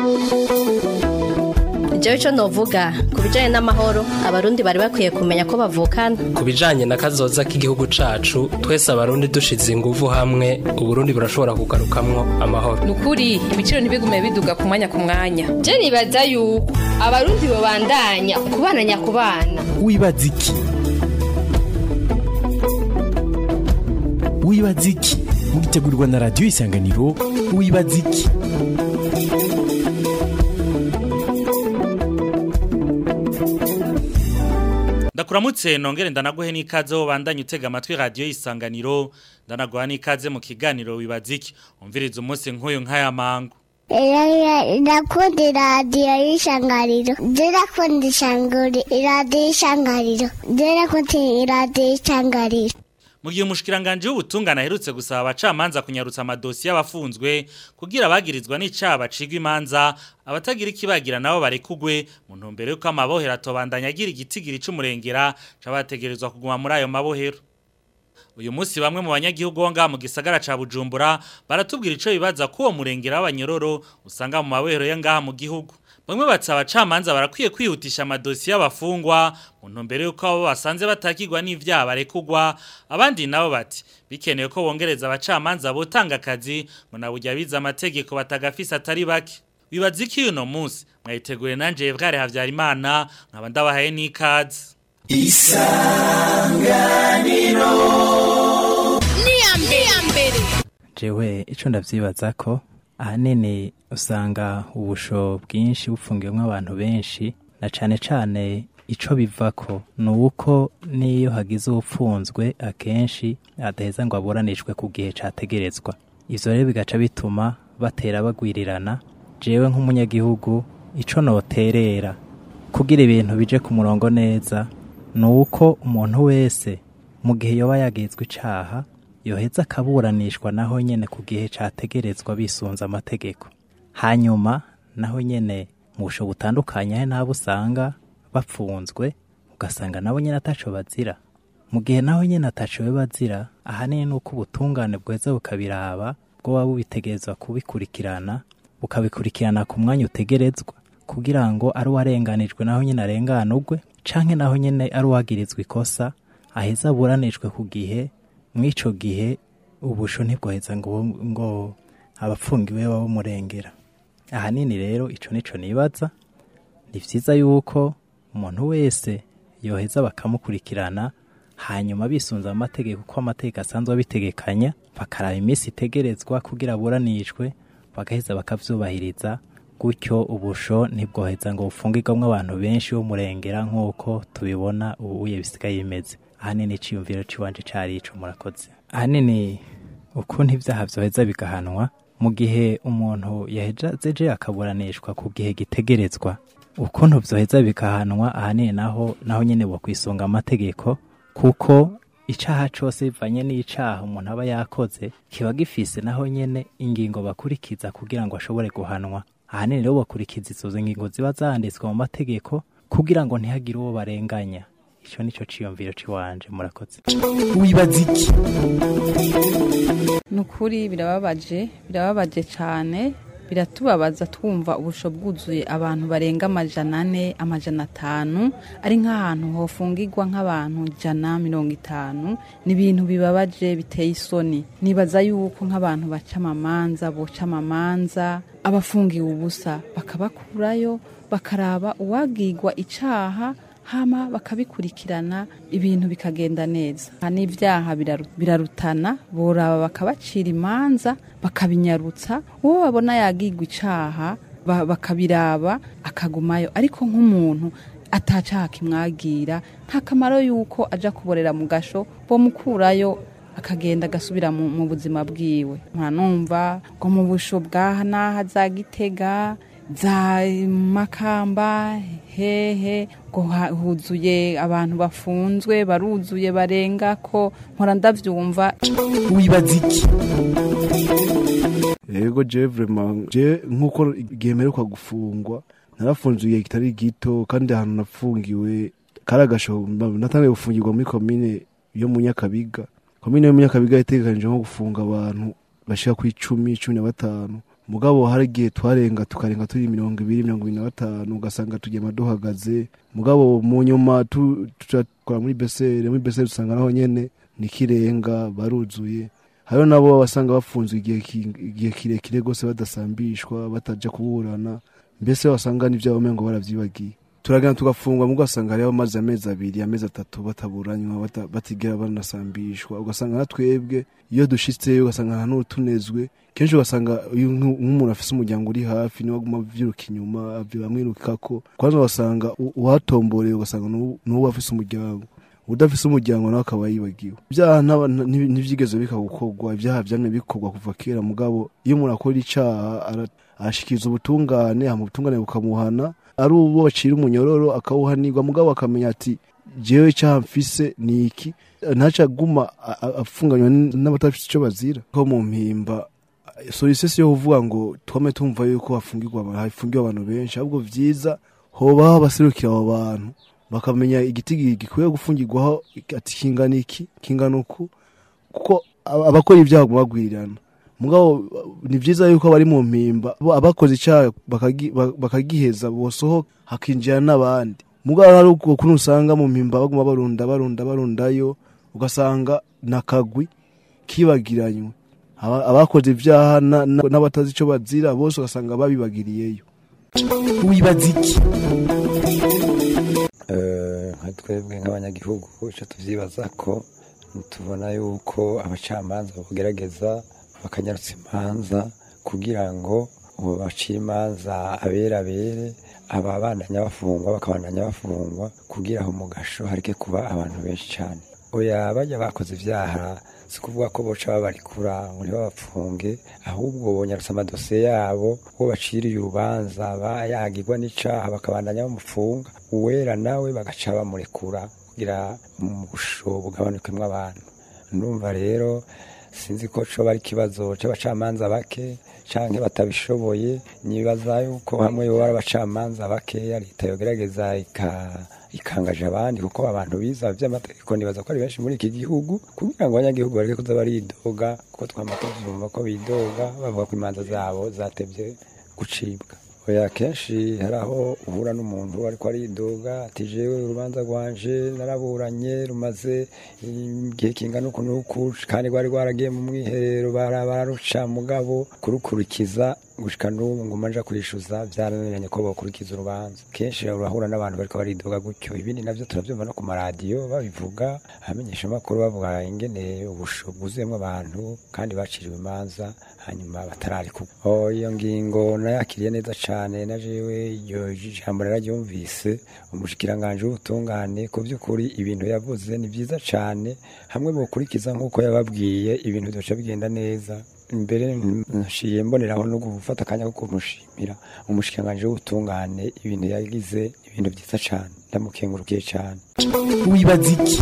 jewe ico novuga ku bijanye n'amahoro abarundi bari bakwiye kumenya ko bavukana ku bijanye na kazoza k'igihugu cacu twese abarundi dushize inguvu hamwe uburundi burashobora kugarukamwo amahoro nukuri ibiciro ntibigume biduga ku mwanya ku mwanya je nibaza yuko abarundi bobandanya kubana nyakubana wibaza iki wibaza iki mugitegurirwa na radiyo isanganiro wibaza iki ndakuramutse nongere ndanaguhe n'ikaze wo bandanye utega amatwi radiyo isanganiro ndanaguha n'ikaze mu kiganiro wibaza iki umviriza umunsi nk'uyu nk'aya mangu ndakunda iradiyo y'ishangariro ndakunda iradiyo y'ishangariro ndakunda iradiyo y'ishangariro mu gihe umushikiranganje w'ubutungane aherutse gusaba abacamanza kunyarutsa amadosiye y'abafunzwe kugira abagirizwa n'icaha bacigwa imanza abatagira ikibagira nabo barekugwe mu ntumbero y'uko amabohero atobandanya agira igitigiri c'umurengera c'abategerezwa kuguma muri ayo mabohero uyu munsi bamwe mu banyagihugu bo ngaha mu gisagara ca Bujumbura baratubwira ico bibaza ko uwo murengera w'abanyororo usanga mu mabohero ya ngaha mu gihugu bamwe batsa abacamanza barakwiye kwihutisha amadosiye y'abafungwa mu ntumbero y'uko abo basanze batakirwa n'ivyaha barekugwa abandi nabo bati bikenewe ko bongereza abacamanza botanga akazi ngo naburya bize amategeko batagafise atari bake bibaza iki uno munsi mwayiteguye nanje Evgare Havyarimana nkaba ndabahaye n'ikaze isanganiro jewe ico ndavyibaza ko ahanini usanga ubusho bwinshi bufungiwemo abantu benshi na cane cane ico bivako ni uko niyo hagize uwupfunzwe akenshi adaheza ngo aburanishwe ku gihe categerezwa ivyo rero bigaca bituma batera bagwirirana jewe nk'umunyagihugu ico noterera kugira ibintu bije ku murongo neza ni uko umuntu wese mu gihe yoba yagizwe icaha yoheza akaburanishwa naho nyene ku gihe categerezwa bisunze amategeko hanyuma naho nyene mu busho butandukanye hari n'abo usanga bapfunzwe ugasanga nabo nyene ataco bazira mu gihe naho nyene ataco we bazira ahanini ni uko ubutungane bweza bukabiraba bwoba bubitegerezwa kubikurikirana bukabikurikirana ku mwanya utegerezwa kugira ngo ari uwarenganijwe naho nyene arenganurwe canke naho nyene ari uwagirizwa ikosa aheza aburanishwe ku gihe mw'ico gihe ubusho ntibwoheza ngo ngo abapfungiwe babumurengera ahanini rero ico nico nibaza ni vyiza yuko umuntu wese yoheza bakamukurikirana hanyuma bisunze amategeko uko amategeko asanzwe abitegekanya bakaraba iminsi itegerezwa kugira aburanishwe bagaheza bakavyubahiriza gutyo ubusho ntibwoheza ngo bufungirwamwo abantu benshi b'umurengera nk'uko tubibona ubuye bisigaye bimeze ahanini iciyumviro ciwanje cari ico murakoze ahanini ukuntu ivyaha vyoheza bigahanwa mu gihe umuntu yahejeje akaburanishwa ku gihe gitegerezwa ukuntu vyoheza bikahanwa ahanini naho naho nyene bo kwisunga amategeko kuko icaha cose bivanye n'icaha umuntu aba yakoze kiba gifise naho nyene ingingo bakurikiza kugira ngo ashobore guhanwa ahanini rero bakurikiza izo ngingo ziba zanditswe mu mategeko kugira ngo ntihagire uwo barenganya ico nico ciyumviro ciwanje murakoze wibaza iki nukuri birababaje birababaje cyane biratubabaza twumva ubusho bwuzuye abantu barenga amajana ane amajana atanu ari nk'ahantu hofungirwa nk'abantu ijana mirongo itanu ni ibintu bibabaje biteye isoni nibaza yuko nk'abantu baca amamanza boca amamanza abafungiwe ubusa bakabakurayo bakaraba uwagigwa icaha hama bakabikurikirana ibintu bikagenda neza n'ibyaha birarutana boraba bakabacira imanza bakabinyarutsa uwo babona yagigwa icaha bakabiraba akagumayo ariko nk'umuntu atacaha kimwagira nta kamaro yuko aja kuborera mu gasho bomukurayo akagenda agasubira mu buzima bwiwe ntanumva ngo mu busho bwaha n'aha za gitega za makamba hehe ngo huzuye abantu bafunzwe baruzuye barenga ko mpora ndavyumva wibaza iki yego je vraiment je nkuko igihe mperuka gufungwa narafunzwe igihe kitari gito kandi ahantu nafungiwe kari agasho natangiye gufungirwa muri komine yo mu nyakabiga komine yo mu nyakabiga itegekanije nko gufunga abantu bashika ku icumi cumi na batanu mugabo hari igihe twarenga tukarenga turi mirongo ibiri mirongo ibiri na batanu ugasanga tugema duhagaze mugabo mu nyuma tu- turakora muri besere muri besere dusanga naho nyene nikirenga baruzuye hariho nabo basanga bafunzwe igihe ki- igihe kirekire rwose badasambishwa bataja kuburana mbese wasanga n'ivyabo mengo baravyibagiye turagenda tugafungwa mu ugasanga hariho amazi amezi abiri amezi atatu bataburanywa bata- batigera banasambishwa ugasanga na twebwe iyo dushitseyo ugasanga nta n'utunezwe kenshi ugasanga iyo nk'u- nk'umuntu afise umuryango uri hafi niwe aguma avyiruka inyuma avyo bamwirukako kwanza ugasanga u- uhatomboreye ugasanga n'uwo- n'uwo afise umuryango udafise umuryango nawe akaba yibagiwe ibyaha ntaba- nti- ntivyigeze bika gukorwa ibyaha vyamye bikorwa kuva kera mugabo iyo umuntu akora icaha ara- arashikiriza ubutungane hama ubutungane bukamuhana ari uwo bacira umunyororo akawuhanirwa mugabo akamenya ati jewe icyaha mfise ni iki ntaca aguma a- a- afunganywa n- n'abatafise ico bazira ko mu mpimba solisesi yo kuvuga ngo twame tumva yuko hafungirwa abantu hafungiwe abantu benshi ahubwo vyiza hobaho abaserukira abo bantu bakamenya igiti gi- gikwiye gufungirwaho ati kingana iki kingana uku kuko aba- abakora ibyaha baguma bagwirirana mugabo ni vyiza yuko bari mu mpimba bo abakoze icyaha bakagi- ba- bakagiheza bosohoka hakinjira n'abandi mugabo hari uko kuntu usanga mu mpimba baguma barunda barunda barundayo ugasanga nakagwi kibagiranywe Aba- abakoze ibyaha na- na- n'abatazi ico bazira bose ugasanga babibagiriyeyo wibaza iki Eh, nka twebwe nk'abanyagihugu icyo tuvyibaza ko tubona yuko abacamanza bagerageza bakanyarutsa imanza kugira ngo uwo bacira imanza abere abere ababandanya bafungwa bakabandanya bafungwa kugira aho mu gasho hareke kuba abantu benshi cyane oya bajya bakoze ibyaha si kuvuga ko boca babarikura ngo ntibabapfunge ahubwo bonyarutsa amadosiye yabo uwo baciriye urubanza bayagirwa n'icaha bakabandanya bamufunga uwera nawe bagaca bamurekura kugira umusho bugabanukemwo abantu ndumva rero sinzi ko coba ari ikibazo c'abacamanza bake canke batabishoboye nibaza yuko hamwe yoba ari abacamanza bakeya leta yogerageza ika- ikangaje abandi kuko abantu biza vy'amategeko nibaza ko ari benshi muri iki gihugu kugira ngo abanyagihugu bareke kuza baridoga kuko twama tuvyumva ko bidoga bavuga ko imanza zabo zatevye gucibwa oya kenshi hari aho uhura n'umuntu ariko aridoga ati jewe urubanza rwanje naraburanye rumaze igihe kingana uku n'uku kandi rwari rwaragiye mu mwiherero bara- bararuca mugabo kurukurikiza gushika n'ubu ngo manja kwishyuza byarananiranye ko bakurikiza urubanza kenshi urahura n'abantu bariko baridoga gutyo ibindi navyo turavyumva no ku maradiyo babivuga abamenyesha amakuru bavuga ingene ubusho bwuzuyemwo abantu kandi baciriwe imanza hanyuma batararikwa Oh, iyo ngingo nayakiriye neza cane na jewe iryo jambo nararyumvise umushikiranganje w'ubutungane ku by'ukuri ibintu yavuze ni byiza cane hamwe bukurikiza nk'uko yababwiye ibintu byoca bigenda neza imbere nshiye mboneraho no gufata akanya ko kumushimira umushikiranganje w'ubutungane ibintu yagize ibintu byiza cane ndamukengurukiye cane wibaza iki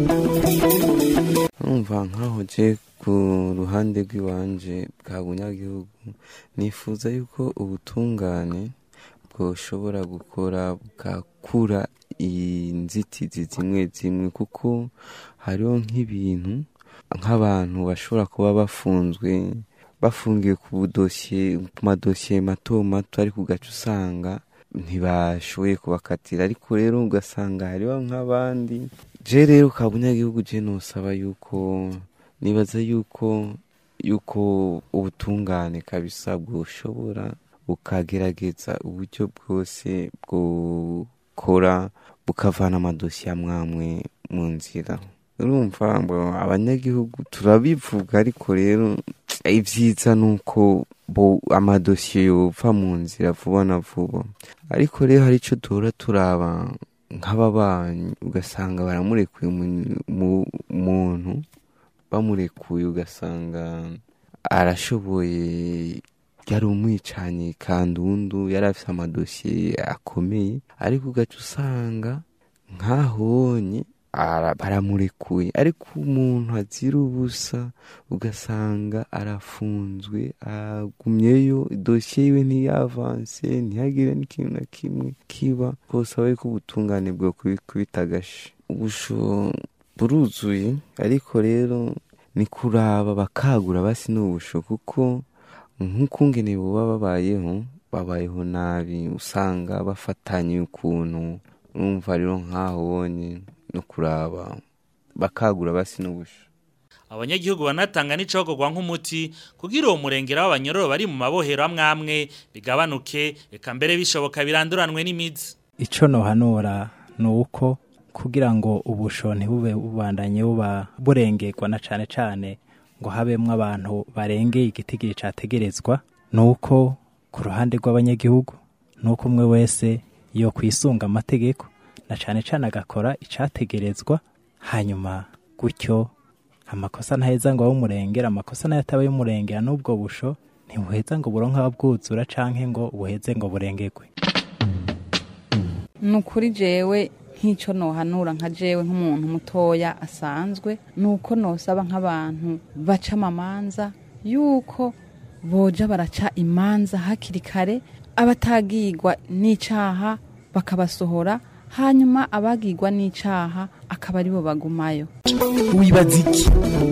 numva nkaho je ku ruhande rw'iwanje bwa bunyagihugu nifuza yuko ubutungane bwoshobora gukora bugakura inzitizi zimwe zimwe kuko hariho nk'ibintu nk'abantu bashobora kuba bafunzwe bafungiwe ku budosiye ku madosiye mato mato ariko ugaca usanga ntibashoboye kubakatira ariko rero ugasanga hariho nk'abandi je rero ka bunyagihugu je nosaba yuko nibaza yuko yuko ubutungane kabisa bwoshobora bukagerageza uburyo bwose bwokora bukavana amadosiye amwamwe mu nzira urumva ngo abanyagihugu turabivuga ariko rero ibyiza ni uko bo amadosiye yova mu nzira vuba na vuba ariko rero hari icyo duhora turaba nk'ababanyi ugasanga baramurekuye umu- mu- umuntu bamurekuye ugasanga arashoboye yari umwicanyi kandundu yari afite amadosiye akomeye ariko ugaca usanga nk'ahonye ara- baramurekuye ariko umuntu azira ubusa ugasanga arafunzwe agumyeyo dosiye yiwe ntiyavanse ntihagire n'ikintu na kimwe kiba kose aba ko ubutungane bwo kubita agashi ubusho buruzuye ariko rero ni kuraba bakagura basi n'ubusho kuko nk'ukungene boba babayeho babayeho nabi usanga bafatanye ukuntu urumva rero nk'aho wonye no kuraba bakagura basi n'ubusho abanyagihugu banatanga n'icogogwa nk'umuti kugira uwo murengera w'abanyororo bari mu mabohero amwe amwe bigabanuke eka mbere bishoboka biranduranwe n'imizi ico nohanura ni uko kugira ngo ubusho ntibube bubandanye buba burengerwa na cane cane ngo habemwo abantu barengeye igitigiri categerezwa ni uko ku ruhande rw'abanyagihugu ni uko umwe wese yo kwisunga amategeko na cane cane agakora icategerezwa hanyuma gutyo amakosa ntaheza ngo abe umurengera amakosa nayo ataba y'umurengera n'ubwo busho ntibuheza ngo buronke ababwuzura canke ngo buheze ngo burengerwe ni ukuri jewe nk'icyo nohanura nka jewe nk'umuntu mutoya asanzwe ni uko nosaba nk'abantu baca amamanza yuko boja baraca imanza hakiri kare abatagigwa n'icaha bakabasohora hanyuma abagigwa n'icaha akaba aribo bagumayo wibaza iki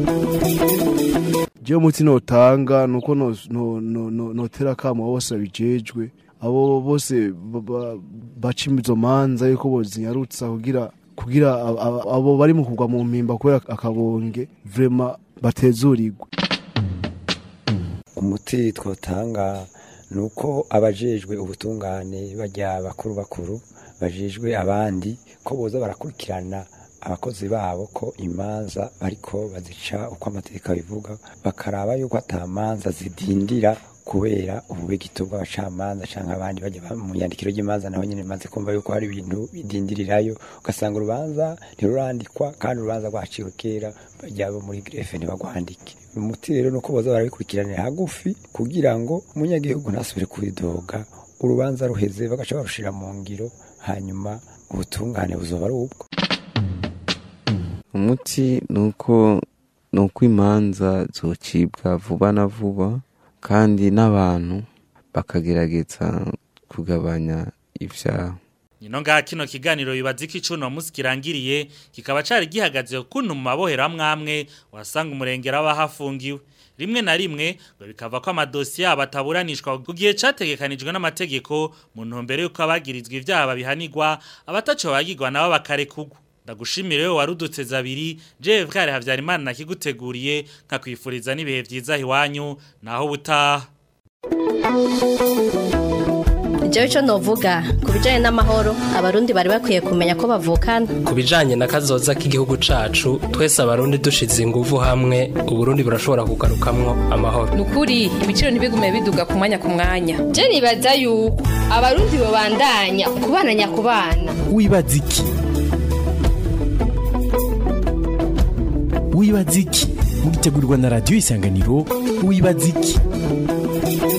jewe umuti notanga nuko no- no- no- no- notera akamo abo bose babijejwe abo bose ba- ba- baca izo manza yuko bozinyarutsa kugira kugira ab- ab- abo bari mu kugwa mu mpimba kubera akabonge vrema batezurirwe umuti twotanga ni uko abajejwe ubutungane bajya bakuru bakuru bajejwe abandi ko boza barakurikirana abakozi babo ko imanza bariko bazica uko amategeko abivuga bakaraba yuko atamanza zidindira kubera ububegito bw'abacamanza cyangwa abandi bajya ba- mu yandikiro ry'imanza naho nyine maze kumva yuko hari ibintu bidindirirayo ugasanga urubanza ntirurandikwa kandi urubanza rwaciwe kera bajya bo muri grefe ntibagwandike umuti rero ni uko boza barabikurikiranira hagufi kugira ngo umunyagihugu ntasubire kuridoga urubanza ruheze bagaca barushira mu ngiro hanyuma ubutungane buzoba ari ubwo umuti ni uko ni uko imanza zocibwa vuba na vuba kandi n'abantu bakagerageza kugabanya ibyaha Nino ngaha kino kiganiro bibaza iki cuno musi kirangiriye kikaba cari gihagaze kuntu mu mabohero amwe amwe wasanga umurengera abahafungiwe rimwe na rimwe ngo bikava ko amadosiye yabo ataburanishwa ku gihe categekanijwe n'amategeko mu ntumbero y'uko abagirizwa ivyaha babihanirwa abataco bagirwa nabo bakarekugwa ndagushimire wewe warudutse zabiri jewe bwari havyarimana nakiguteguriye nkakwifuriza n'ibihe vyiza iwanyu naho ubutaha Jewe ico novuga ku bijanye n'amahoro abarundi bari bakwiye kumenya ko bavukana ku bijanye na kazoza k'igihugu cacu twese abarundi dushize inguvu hamwe uburundi burashobora kugarukamwo amahoro nukuri ibiciro ntibigume biduga ku mwanya ku mwanya je nibaza yuko abarundi bobandanya kubana nyakubana wibaza iki wibaza iki mugitegurirwa na radiyo isanganiro wibaza iki